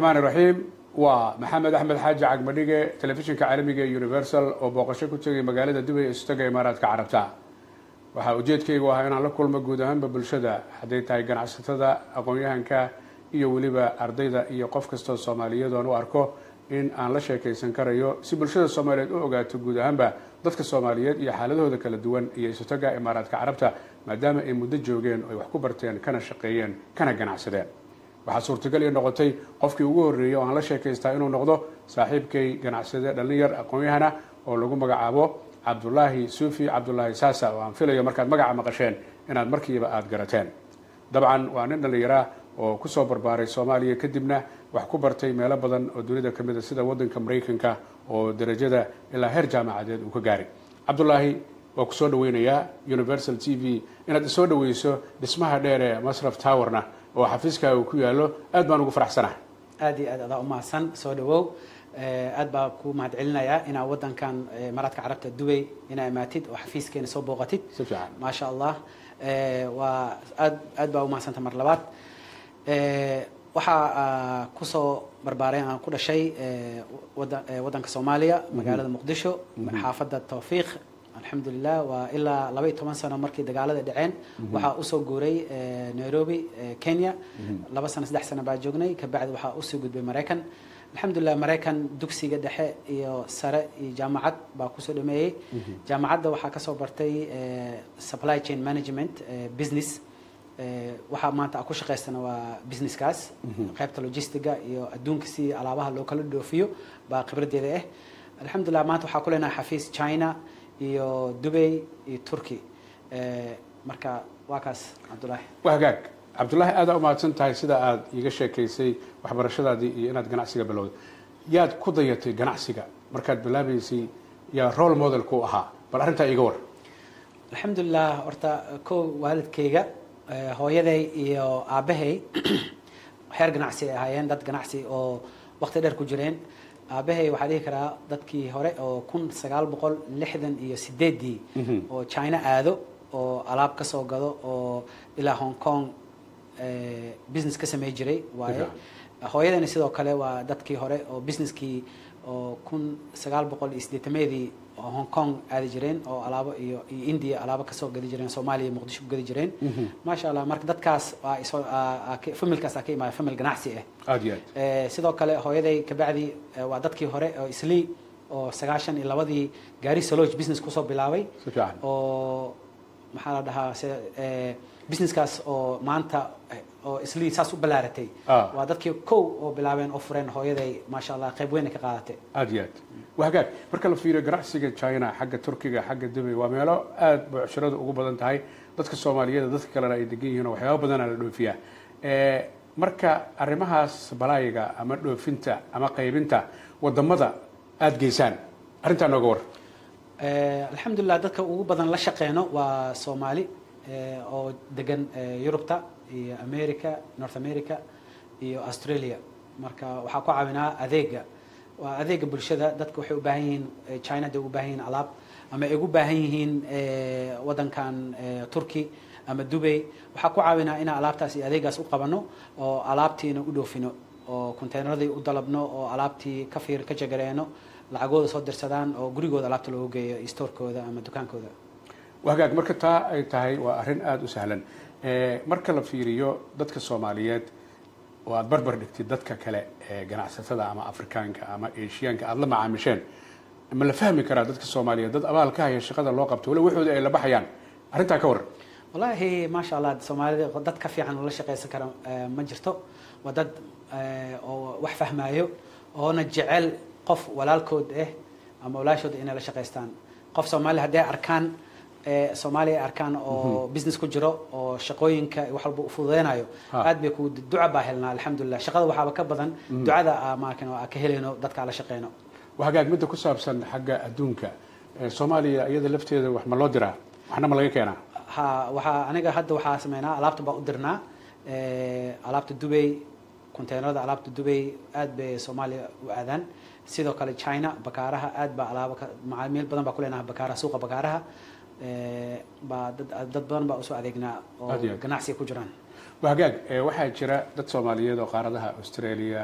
raxmaan iraxiim waa maxamed axmed xaaji cagmadhige telefishinka caalamiga ee universal oo booqasho ku tegay magaalada dubay ee istaga imaaraadka carabta waxaa ujeedkaygu ahaa inaan la kulmo guud ahaanba bulshada hadday tahay ganacsatada aqoon-yahanka iyo weliba ardayda iyo qof kastoo soomaaliyeed oan u arko in aan la sheekaysan karayo si bulshada soomaaliyeed u ogaato guud ahaanba dadka soomaaliyeed iyo xaaladahooda kala duwan iyo istaga imaaraadka carabta maadaama ay muddo joogeen oo ay wax ku barteen kana shaqeeyeen kana ganacsadeen waxaa suurtagal ii noqotay qofkii ugu horreeyey oo aan la sheekaystaa inuu noqdo saaxiibkay ganacsade dhallinyar aqoon-yahana oo lagu magacaabo cabdulaahi suufi cabdulaahi saasa oo aan filayo markaad magaca maqasheen inaad markiiba aada garateen dabcan waa nin dhallinyara oo kusoo barbaaray soomaaliya kadibna wax ku bartay meelo badan oo dunida ka mid a sida waddanka maraykanka oo darajada ilaa heer jaamacadeed uu ka gaaray cabdulaahi waa kusoo dhaweynayaa universal t v inaad isoo dhaweyso dhismaha dheer ee masraf towerna oo xafiiskaaga uu ku yaallo aad baan ugu faraxsanahay aad iyo aad adaa umahadsan soo dhawow aad baa ku mahad celinayaa inaa wadankan maraadka carabta dubay inaa imaatid oo xafiiskeena soo booqatid si fiican maasha allah waa aad aad baa umahadsanta mar labaad waxaa kusoo barbaaray aan ku dhashay wada waddanka soomaaliya magaalada muqdisho xaafadda tawfiiq alxamdulilah waa ilaa laba iyo toban sano markii dagaalada dhaceen waxaa usoo guuray nairobi kenya laba sano saddex sano baa joognay kabacdi waxaa usoo gudbay maraykan alxamdulilah maraykan dugsiga dhexe iyo sare iyo jaamacad baa kusoo dhameeyey jaamacadda waxaa kasoo bartay supply chain management business waxaa maanta a ku shaqaystana waa businesskaas qaybta logistiga iyo adduunka si alaabaha loo kala dhoofiyo baa khibraddeeda ah alxamdulilah maanta waxaa ku leenahay xafiis china iyo dubay iyo turkey marka waa kaas cabdulaahi waa hagaag cabdulaahi aada umahadsan tahay sida aada iiga sheekaysay waxbarashadaadii iyo inaad ganacsiga bilowday yaad ku dayatay ganacsiga markaad bilaabaysay yaa role model ku ahaa bal arrintaa iiga war alxamdulilah horta kow waalidkayga hooyaday iyo aabbahay xeer ganacsi ay ahaayeen dad ganacsi oo waqti dheer ku jireen aabahay waxaa dhihi karaa dadkii hore oo kun sagaal boqol lixdan iyo sideedii oo china aado oo alaab ka soo gado oo ilaa hong kong business ka samey jiray waaye hooyadani sidoo kale waa dadkii hore oo businesskii oo kun sagaal boqol iyo siddeetameedii oo hong kong aadi jireen oo alaabo iyo iyo india alaabo kasoo gadi jireen soomaaliya iyo muqdisho ku gadi jireen maasha allah marka dadkaas waa isoo familkaas aa ka imaaya famil ganacsi ah aada iyo aad sidoo kale hooyaday kabacdi waa dadkii hore oo islii oo sagaashan iyo labadii gaari saloge business kusoo bilaabay si fiican oo maxaa la dhahaa se businesskaas oo maanta oo islii saas u balaaratay Ah. waa dadkii kow oo bilaabeen oo fureen hooyaday maasha allah qayb weyn ay ka qaadatay aada iyo aad waa hagaag marka la fiiriyo ganacsiga china xagga turkiga xagga dubay waa meelo aada bucshiradu ugu badan tahay dadka soomaaliyeed dadka kalena ay degan yihiin oo waxyaaba badana la dhoofiyaa marka arrimahaas balaayiga ama dhoofinta ama qaybinta wadamada aada geysaan arrintaa nooga war Eh, alxamdulilah dadka ugu badan la shaqeyno waa soomaali eh, oo degan eh, yurubta iyo america north america iyo australia marka waxaa ku caawinaa adeega waa adeega bulshada dadka waxay u baahan yihiin eh, china day ugu baahan yihiin alaab ama ay ugu baahan yihiin eh, wadankan eh, turkey ama dubay waxaa ku caawinaa inaan alaabtaas iyo adeegaas u qabano oo alaabtiina u dhoofino oo containeradii u dalabno oo alaabtii ka fiir ka jagareeno lacagooda soo dirsadaan oo gurigooda alaabta loogu geeyo iyo storekooda ama dukaankooda waa hagaag marka taa ay tahay waa arrin aada u sahlan Eh, marka la fiiriyo dadka soomaaliyeed oo aada barbar dhigtid dadka kale ee ganacsatada ama afrikaanka ama eshiyaanka aada la macaamisheen ma la fahmi karaa dadka soomaaliyeed dad abaal ka haya shaqada loo qabto wali waxooda ay la baxayaan arrintaa ka waran wallaahi maasha allah soomaalida dad ka fiican oo la shaqaysan kara eh, ma jirto waa dad eh, oo wax fahmaayo oona jecel qof walaalkood ah ama walaashooda inay la shaqaystaan qof soomaali haddii ay arkaan eh, soomaaliya ay arkaan oo business ku jiro oo shaqooyinka wax walba u fududeynayo Ha. aad bay ku duca baa helnaa alxamdulilah shaqada waxaaba ka badan ducada aa maakan aa ka helayno dadka aan la shaqeyno waa hagaag midda ku saabsan xagga adduunka Eh, soomaaliya iyada lafteeda wax ma loo diraa waxna ma laga keenaa ha waxaa aniga hadda waxaa sameynaa alaabta baa u dirnaa Eh, alaabta dubay containerada alaabta dubay aad bay soomaaliya u aadaan sidoo kale china bakaaraha aad baa alaabo ka macaamiil badan baa ku leenaha bakaaraha suuqa bakaaraha Eh, baa dad dad badan baa usoo adeegnaa oo Aad iyo aad. ganacsiga ku jiraan waa hagaag eh, waxaa jira dad soomaaliyeed oo qaaradaha australia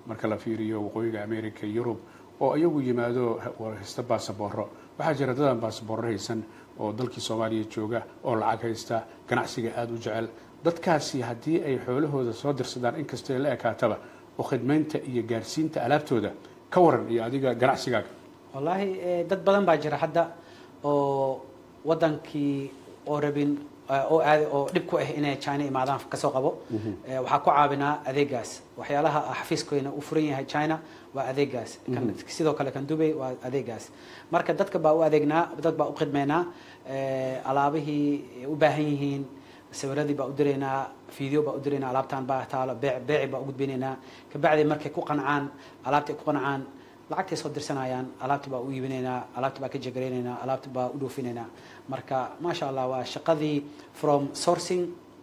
marka la fiiriyo waqooyiga america yurub oo iyagu yimaado haysta baasaboro waxaa jira dadaan baasaboro haysan oo dalkii soomaaliya jooga oo lacag haysta ganacsiga aada u jecel dadkaasi haddii ay xoolahooda soo dirsadaan inkastoo ay la ekaataba oo khidmaynta iyo gaarsiinta alaabtooda ka waran iyo adiga ganacsigaaga wallaahi dad badan baa jira hadda oo wadankii oo rabin oo aad oo dhib ku ah inay china imaadaan kasoo qabo waxaa ku caawinaa adeegaas waxyaalaha xafiiskoyna u furan yahay china waa adeegaas sidoo kale kan dubay waa adeegaas marka dadka baa u adeegnaa dad baa u khidmeynaa alaabihii u baahan yihiin sawiradii baa u diraynaa video baa u diraynaa alaabtaan baa taalo beec beeci baa u gudbinaynaa kabacdi markay ku qancaan alaabtay ku qancaan lacagtay soo dirsanayaan alaabti baa u iibinaynaa alaabti baa ka jegaraynaynaa alaabti baa u dhoofinaynaa marka maasha allah waa shaqadii from sourcing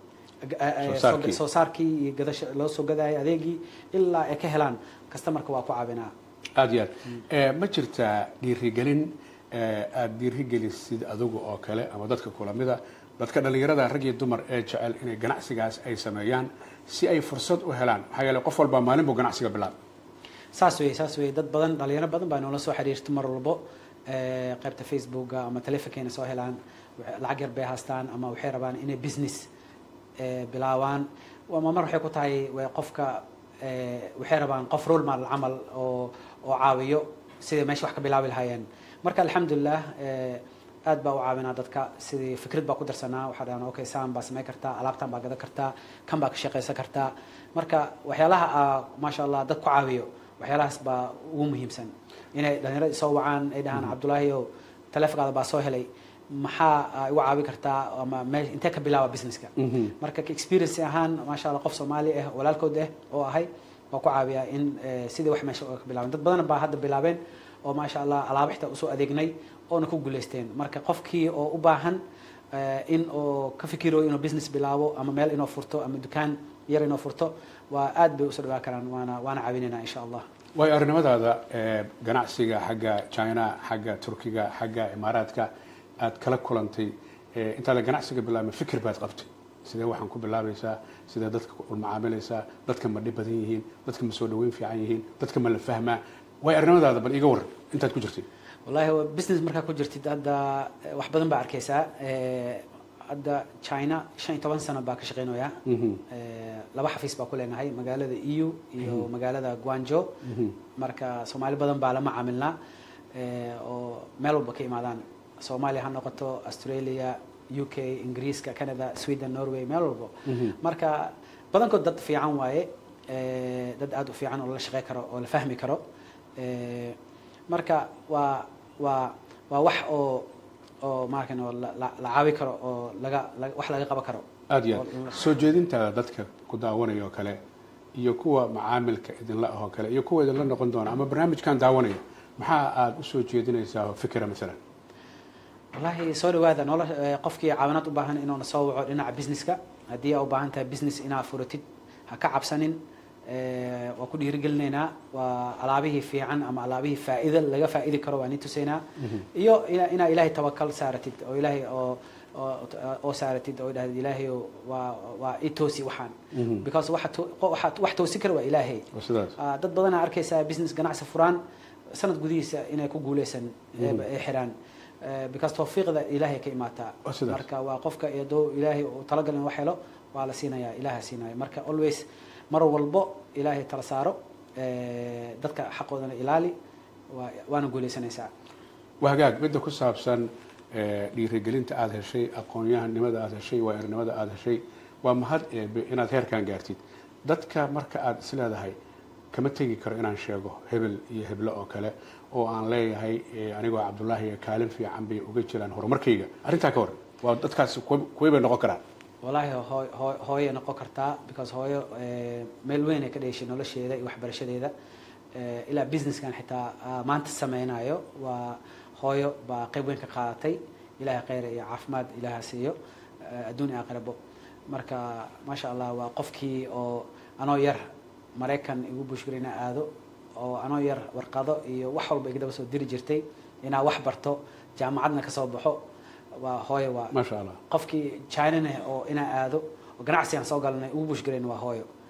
soo saarkii iyo gadasha loo soo gadaayo adeegii ilaa ay ka helaan customarka waa ku caawinaa aada iyo aad ma jirtaa dhiirigelin aada dhiirigelisid adigu oo kale ama dadka kulamida dadka dhallinyarada rag iyo dumar ee jecel inay ganacsigaas ay sameeyaan si ay fursad u helaan maxaa yeele qof walbaa maalin buu ganacsiga bilaab saas wey saas wey dad badan dhalinyaro badan baa noola soo xiriirta mar walbo qaybta facebooka ama telefonkeena soo helaan lacag yar bay haastaan ama waxay rabaan inay business bilaawaan ama mar waxay ku tahay qofka waxay rabaan qof role model camal oo oo caawiyo siday meesha wax ka bilaabi lahaayeen marka alxamdulilah aad baa u caawinaa dadka sidii fikrad baa ku darsanaa waxaa dhahan okay saan baa samayn kartaa alaabtan baa gadan kartaa kan baa ka shaqaysan kartaa marka waxyaalaha maasha allah dad ku caawiyo waxyaalahaas baa ugu muhiimsan inay dhalinyarada soo wacaan ay dhahaan cabdullaahi o taleefonkaada baa soo helay maxaa igu caawi kartaa ama me intee ka bilaaba businesska marka experience ahaan maasha allah qof soomaali ah walaalkood ah oo ahay waa ku caawiyaa in sidii wax meesha ka bilaaben dad badan baa hadda bilaabeen oo maasha allah alaaba xitaa usoo adeegnay oona ku guulaysteen marka qofkii oo u baahan in oo ka fikiro inuu business bilaabo ama meel inoo furto ama dukaan yar inoo furto waa aad bay usoo dhawaa karaan waana waana caawinayna insha allah waayo arrinimadaada ganacsiga xagga china xagga turkiga xagga imaaraadka aad kala kulantay intaada ganacsiga bilaabma fikir baad qabtay sidee waxaan ku bilaabaysaa sidee dadka u macaamilaysaa dadka ma dhib badan yihiin dadka ma soo dhaweyn fiican yihiin dadka ma la fahmaa waayo arrimadaada bal iga waran intaad ku jirtay wallahi business markaa ku jirtid hadda wax badan baa arkaysaa hadda china shan iyo toban sano baa ka shaqeynaya laba xafiis baa ku leenahay magaalada eu iyo magaalada guanjo marka soomaali badan baa la macaamilnaa oo meel walba ka imaadaan soomaaliya ha noqoto australia u k ingiriiska canada sweden norway meel walbo marka badankood dad fiican waaye dad aada u fiican oo lala shaqey karo oo la fahmi karo marka waa waa waa wax oo oo maarkan oo la caawi karo oo laga wax laga qaban karo aada iyo aad soo jeedintaada dadka ku daawanaya oo kale iyo kuwa macaamilka idinla ah oo kale iyo kuwa idinla noqon doona ama barnaamijkan daawanaya maxaa aada usoo jeedinaysaa oo fikira masalan wallahi soo dhawaada nolol qofkii caawinaad u baahan inuuna soo waco dhinaca businesska haddii aa u baahan tahay business inaad furatid ha ka cabsanin waa ku dhiirigelinaynaa waa alaabihii fiican ama alaabihii faa'iida laga faa'idi karo waa ni tusaynaa iyo inaa ilaahay tawakal saaratid oo ilaahay oo oo saaratid oo idhahdid ilaahay waa waa i toosi waxaan because waxa wax toosi kara waa ilaahay dad badanaa arkaysaa business ganacsi furaan sanad gudihiisa inay ku guuleysan ay xiraan because tawfiiqda ilaahay ka imaataa marka waa qofka iyadoo ilaahay uu talagal in wax helo waa la siinayaa ilaaha siinaya marka always mar walbo ilaahay tala saaro dadka xaqoodana ilaali waana guuleysanaysaa waa hagaag midda ku saabsan dhiirigelinta aada heshay aqoon-yahanimada aada heshay waairnimada aada heshay waa mahad eebe inaad heerkan gaartid dadka marka aada is leedahay kama tegi karo inaan sheego hebel iyo heblo oo kale oo aan leeyahay anigoo cabdullaahi kaalin fiican bay uga jiraan horumarkayga arrintaa ka waran waa dadkaasi kuway bay noqon karaan wallaahi hoo hooyay noqon kartaa because hooyo meel weyn ay ka dheeshay nolosheeda iyo waxbarashadeeda ilaa businesskan xitaa maanta sameynayo waa hooyo baa qayb weyn ka qaadatay ilaahay kheyr iyo caafimaad ilaaha siiyo adduun iyo aakhirabo marka maasha allah waa qofkii oo anoo yar maraykan igu bushgara inaa aado oo anoo yar warqado iyo wax walba igdaba soo diri jirtay inaa wax barto jaamacadna kasoo baxo waa hooyo waa maasha allah qofkii chinana oo inaa aado oo ganacsigaan soo galanay ugu bushgarayn waa hooyo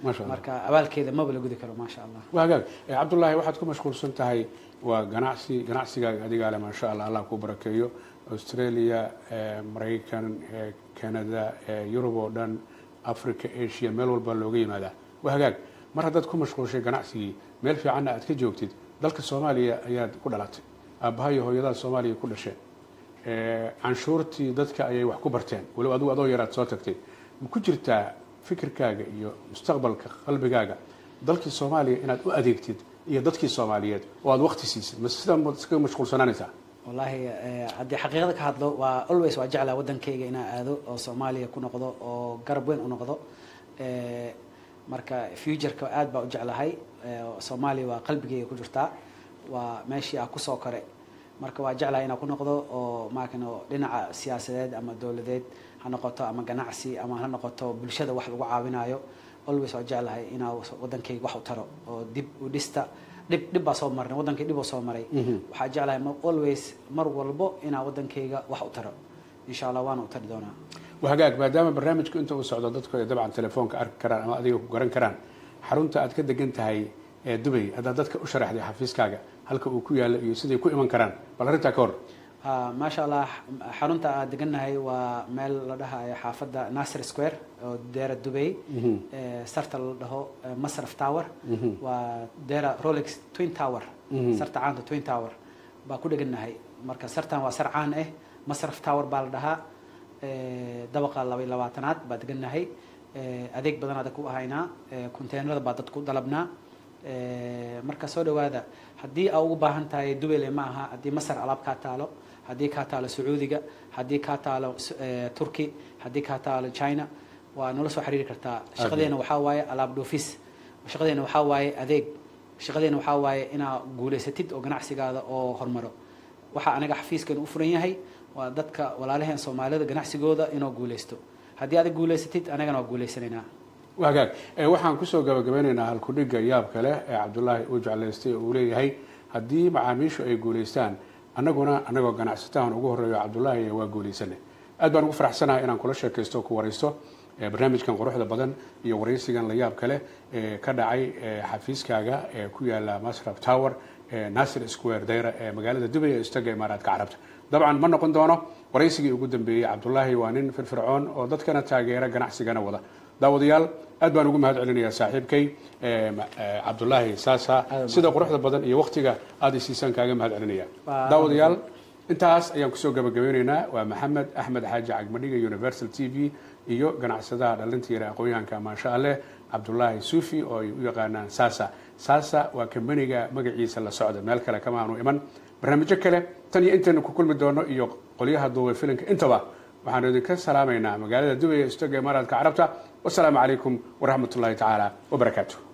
Masha Allah. marka abaalkeeda maba la gudi karo maasha allah waa hagaag Eh, cabdullaahi waxaad ku mashquulsan tahay waa ganacsi ganacsigaaga adigaa le maasha allah allah kuu barakeeyo australia eh, maraykan eh, canada eh, yurub oo dhan africa asia meel walba looga yimaadaa waa hagaag mar haddaad ku mashquulshay ganacsigii meel fiicanna aad ka joogtid dalka soomaaliya ayaad ku dhalatay aabbaha iyo hooyadaha soomaaliya ku dhasheen Eh, canshuurtii dadka ayay wax ku barteen waliba adigu adoo yaraad soo tagtay ma ku jirtaa fikirkaaga iyo mustaqbalka qalbigaaga dalkii soomaaliya inaad u adeegtid iyo dadkii soomaaliyeed oo aad wakti siisid ma sidaa ma iskaga mashquulsanaanaysaa wallahi eh, haddii xaqiiqada ka hadlo waa always waa jeclaa waddankayga inaan aado oo soomaaliya ku noqdo oo garab weyn u noqdo Eh, marka futureka aad baa u jeclahay Eh, soomaaliya waa qalbigayga ku jirtaa waa meeshii aan kusoo kore marka waa jeclahay inaan ku noqdo oo maakano dhinaca siyaasadeed ama dowladeed ha noqoto ama ganacsi ama ha noqoto bulshada wax lagu caawinayo always waa jeclahay inaa waddankayga wax u taro oo dib u dhista dhib dhib baa soo marnay waddankay dhib oo soo maray waxaa jeclahay ma- always mar walbo inaa waddankayga wax u taro insha allah waana u tari doonaa waa hagaag maadaama barnaamijku inta uu socdo dadku ay dabcan telefoonka arki karaan ama adiga ku garan karaan xarunta aad ka degan tahay ee dubay haddaad dadka u sharaxday xafiiskaaga halka uu ku yaalo iyo siday ku iman karaan bal arrintaa ka hor Ah, maasha allah x- xarunta aan degannahay waa meel la dhahayo xaafadda nasir square oo deera dubay Eh, sarta la dhaho eh, masraf tower waa deera rolex twin tower sarta caanta twin tower baa ku dhegannahay marka sartan waa sar caan ah masraf tower baa la dhahaa Eh, dabaqa laba iyo labaatanaad baa degannahay Eh, adeeg badanaa dadku u haynaa Eh, konteenarada baa dadku u dalabnaa Eh, marka soo dhawaada haddii aa ugu baahan tahay dubele ma aha haddii masar alaab kaa taalo haddii kaa taalo sacuudiga haddii kaa taalo s- eh, turki haddii kaa taalo china waa nala soo xiriiri kartaa shaqadeena waxaa waaye alaab dhoofis shaqadeena waxaa waaye adeeg shaqadeena waxaa waaye inaa guulaysatid oo ganacsigaada oo hormaro waxaa anaga xafiiskan u furan yahay waa dadka walaalaheen soomaalida ganacsigooda inoo guulaysto haddii aad guulaysatid anagana waa guulaysanaynaa waa hagaag Eh, waxaan kusoo gabagabeynaynaa halkudhigga yaabka leh ee cabdullaahi uu jeclaystay oo uu leeyahay haddii macaamiishu ay guulaystaan annaguna annagoo ganacsatahan ugu horreeyo cabdullaahi waa guulaysane aad baan ugu faraxsanahay inaan kula sheekaysto oo ku waraysto eh, barnaamijkan quruxda badan iyo waraysigan la yaabka leh ee ka dhacay eh, xafiiskaaga ee ku yaala masraf tower ee nasir square dayra ee magaalada dubay ee istaga imaaraadka carabta dabcan ma noqon doono waraysigii ugu dambeeyey cabdullaahi waa nin firfircoon oo dadkana taageera ganacsigana wada daawadayaal aad baan ugu mahad celinayaa saaxiibkay eh, ma- eh, cabdullaahi saasa sida quruxda badan iyo waktiga aad isiisaan kaaga mahad celinaya Waa- daawadayaal intaas ayaan kusoo gabagabeynaynaa waa maxamed axmed xaaji cagmadhiga universal t v iyo ganacsadaha dhalinta yare aqoon-yahanka maasha alleh cabdullaahi suufi oo ay u yaqaanaan sasa sasa waa kambaniga magaciisa la socda meel kale kama aanu iman barnaamijyo kale tan iyo intaynu ku kulmi doono iyo qolyaha duubay filinka intaba waxaanu idinka salaamaynaa magaalada dubay ee istaga imaaraadka carabta wasalaamu calaykum waraxmat ullahi tacaala wabarakaatu